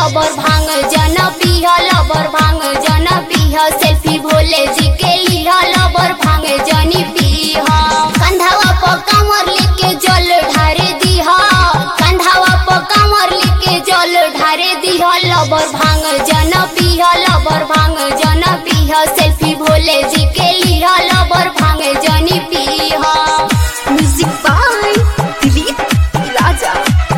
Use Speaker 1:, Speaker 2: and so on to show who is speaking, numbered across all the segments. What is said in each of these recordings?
Speaker 1: लबर भांग जन पिह लबर भांग जन पिह सेल्फी भोले जी के लिह लबर भांग जनी पिह कंधावा प कमर लेके जल ढारे दिह कंधावा प कमर लेके जल ढारे दिह लबर भांग जन पिह लबर भांग जन पिह सेल्फी भोले जी के लिह लबर भांग जनी पिह
Speaker 2: music by Dilip Raja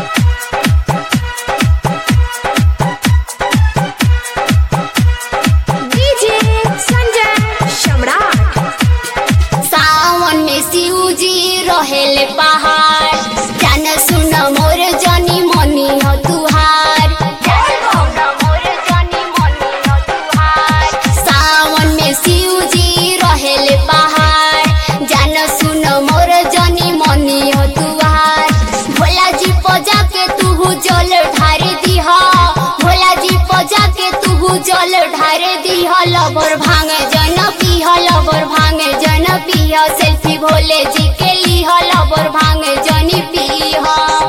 Speaker 2: DJ Sanjay Samrat
Speaker 1: सावन में शिव जी रहेले पहाड़ जान सुन मोर जनी मनी हो तुहार सावन में शिव जी रहेले पहाड़ जान सुन मोर जनी मनी हो तुहार भोला जी पजा के तू जल ढारे दिह भोला जी पजा के तू जल ढारे दिह लबर भांग जन पिह लबर भांग जन पिह सेल्फी भोले जी के लिह लबर भांग जनी पिह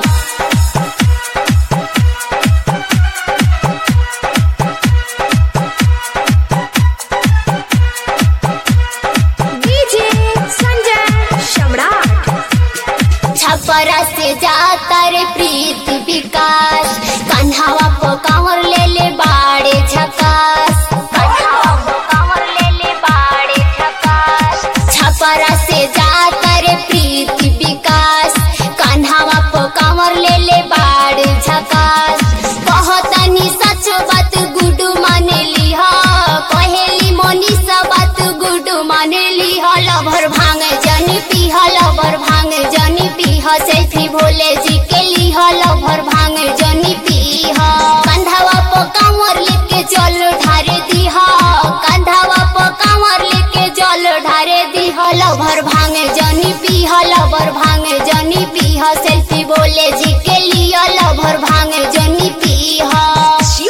Speaker 2: डीजे संजय सम्राट
Speaker 1: छपरा से जाता रे प्रीत विकास कन्हावा को कांवर ले ले बाड़े झकास कन्हावा को कांवर ले ले बाड़े झकास छपरा से जाता रे प्रीत विकास कन्हावा को कांवर ले ले बाड़े झकास कहतनी सच बात गुडू माने लिहा कहेली मोनिसा बात गुडू माने लिहा लभर भांग जनी पीह लभर भांग जनी पीह सेल्फी भोले जी के लिह लभर भांग जनी पीह कंधावा प कांवर लेके जल ढारे दीह कंधावा प कांवर लेके जल ढारे दीह लभर भांग